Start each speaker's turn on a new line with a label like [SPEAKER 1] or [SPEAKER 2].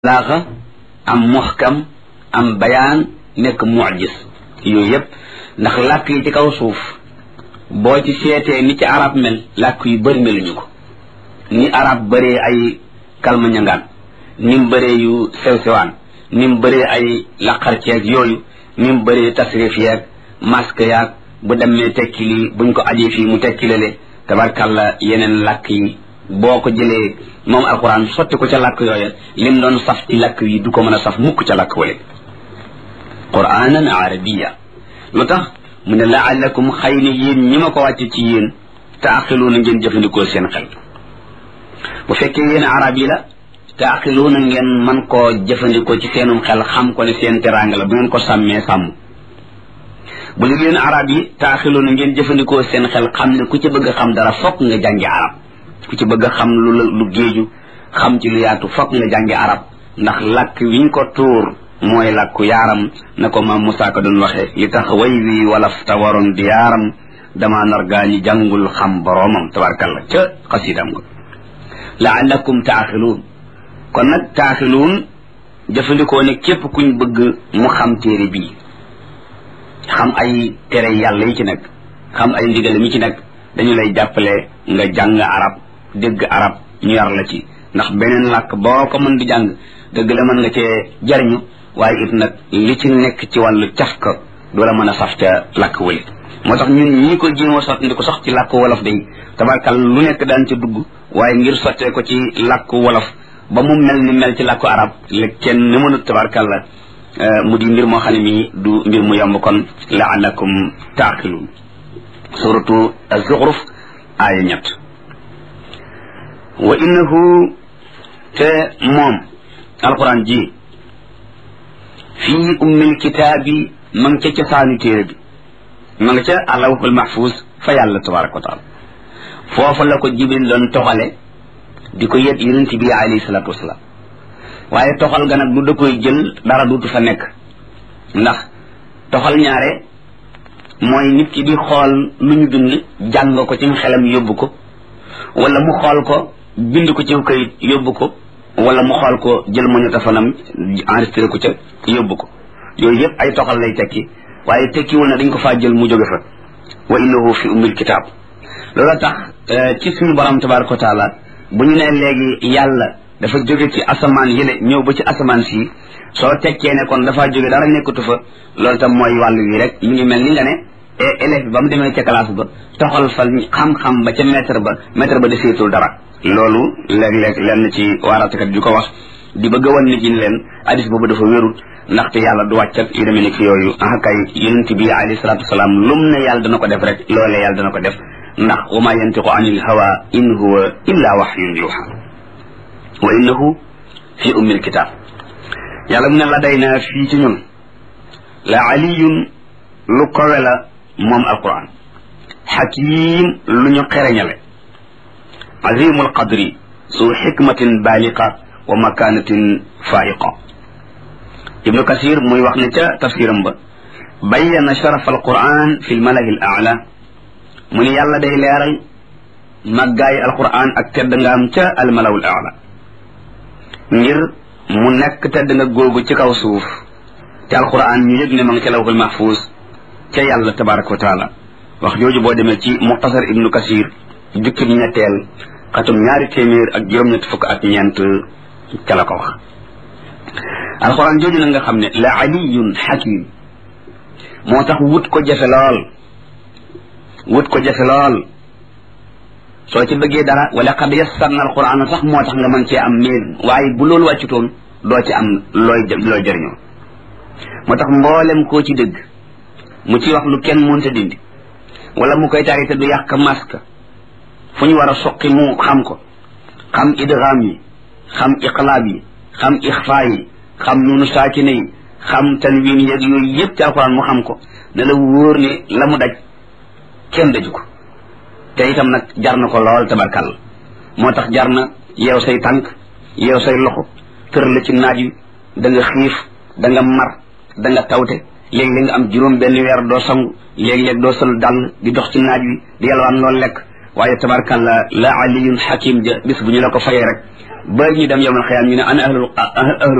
[SPEAKER 1] balaaxa am muxkam am bayaan nekk mucjis yooyu yëpp ndax làkk yi ci kaw suuf boo ci seetee ni ci arab mel làkk yu bëri meluñu ko ni arab bëree ay kalma ñangaan ni mu bëree yu sew sewaan ni mu bëree ay laqar ceeg yooyu ni mu bëree tasrif yeeg masque yaag bu demee tekki lii buñ ko ajee fii mu tekki lale tabarkàlla yeneen làkk yi boo ko jëlee moom alquran sotti ko ca làkk yooya lim doon saf ci làkk yi du ko mën a saf mukk ca làkk wale quranan arabiya lu tax mu ne laallakum xëy na yéen ñi ma ko wàcce ci yéen taaxiluuna ngeen jëfandikoo seen xel bu fekkee yéen arab yi la taaxiluuna ngeen man koo jëfandikoo ci seenum xel xam ko ne seen teraanga la bu ngeen ko sàmmee sàmm bu li yéen arab yi taaxiluuna ngeen jëfandikoo seen xel xam ne ku ci bëgg a xam dara fokk nga jàngi arab ku ci bëgg a xam lu lu géeju xam ci lu yaatu fokk nga jàngi arab ndax làkk wiñ ko tuur mooy làkku yaaram na ko maam Moussa ko doon waxee li tax way wi walaf ta waroon di yaaram dama nar gaa ñi jàngul xam boroomam tabarkalla ca xasidam nga laallakum taaxiluun kon nag taaxiluun jëfandikoo ne képp kuñ bëgg mu xam téere bii xam ay tere yàlla yi ci nekk xam ay ndigal mi ci nekk dañu lay jàppale nga jàng arab dégg arab ñu yar la ci ndax beneen làkk boo ko mën di jàng dëgg la mën nga cee jariñu waaye it nag li ci nekk ci wàllu caf ka du la mën a saf ca làkk wële moo tax ñun ñii ko jéem a sotti ko sax ci làkk wolof day tabarkal lu nekk daan ca dugg waaye ngir sottee ko ci làkk wolof ba mu mel ni mel ci làkku arab la kenn ni mënut tabarkal la mu di mbir moo xam ne mii du mbir mu yomb kon laalakum taaqiluun suratu az-Zukhruf aaya ñett wa innahu te moom alquran ji fii ummil kitaabi ma nga ca cosaanu téere bi ma nga ca alawhul mahfuz fa yàlla tabaraka wa taala foofa la ko jibril doon toxale di ko yet yonent bi alayhi salaatu wasalaam waaye toxal ga nag du da koy jël dara duutu fa nekk ndax toxal ñaare mooy nit ki di xool lu ñu bind jàng ko ci xelam yóbbu ko wala mu xool ko bind ko ci kayit yóbbu ko wala mu xool ko jël magnétophone enregistré ko ca yóbbu ko yooyu yëpp ay toxal lay tekki waaye tekkiwul na dañ ko faa jël mu jóge fa wa innahu fi ummil kitaab loola tax ci suñu borom tabaraka wa taala bu ñu nee léegi yàlla dafa jóge ci asamaan yële ñëw ba ci asamaan sii soo tekkee ne kon dafaa jóge dara nekkatu fa loolu tam mooy wàllu wi rek mi ngi mel ni nga ne élève bi ba mu demee ca classe ba toxal fa xam-xam ba ca maître ba maître ba deseetul dara loolu léeg-léeg lenn ci waaratakat di ko wax di bëgg a wan nit ñi leen hadis boobu dafa wérul ndaxte yàlla du wàcc ak yu demee nekk yooyu ah kay yonent bi alayhi salaatu wasalaam lum ne yàlla dana ko def rek loolee yàlla dana ko def ndax wa ma yantiqu anil hawa in huwa illa wahyun yuha wa innahu fi ummil kitab yàlla mu ne la day na fii ci ñun la aliyun lu kowe la moom alquran xakim lu ñu xereñale azimul qadri su xikmatin baaliqa wa makanatin faiqa ibnu kasir muy wax ne ca tafsiram ba bayyana sharaf alquran fi lmalahi al aala mu ne yàlla day leeral màggaayi alquran ak tedd ngaam ca almalaw al aala ngir mu nekk tedd nga googu ci kaw suuf te alquran ñu yëg ne ma nga ca lawhul mahfuz ca yàlla tabaraka wa taala wax jooju boo demee ci muxtasar ibnu kasir jukkib ñetteel xatum ñaari téeméer ak juróom-ñett fukk ak ñeent ca la ko wax alquran jooju nag nga xam ne la aliyun hakim moo tax wut ko jafe lool wut ko jafe lool soo ci bëggee dara wala qad yassarna alquran sax moo tax nga mën cee am miin waaye bu loolu wàccutoon doo ci am looy looy jëriñoo moo tax mboolem koo ci dëgg mu ci wax lu kenn mënta dindi wala mu koy tari te du yàq masque fu ñu war a soqi mu xam ko xam idgham yi xam iqlaab yi xam ixfaa yi xam nunu saakine yi xam tanwin yeeg yooyu yëpp ci alquran mu xam ko ne la wóor ne la mu daj kenn daju ko te itam nag jar na ko lool tabarkal moo tax jar na yeew say tànk yeew say loxo tër la ci naaj wi da nga xiif da nga mar da nga tawte léeg-léeg nga am juróom benn weer doo sangu léeg-léeg doo sol dàll di dox ci naaj wi di yalwaan loolu lekk waaye tabarkalla la aliyun xakim ja bis bu ñu la ko fayee rek ba ñu dem yowmal xiyaam ñu ne ana ahlul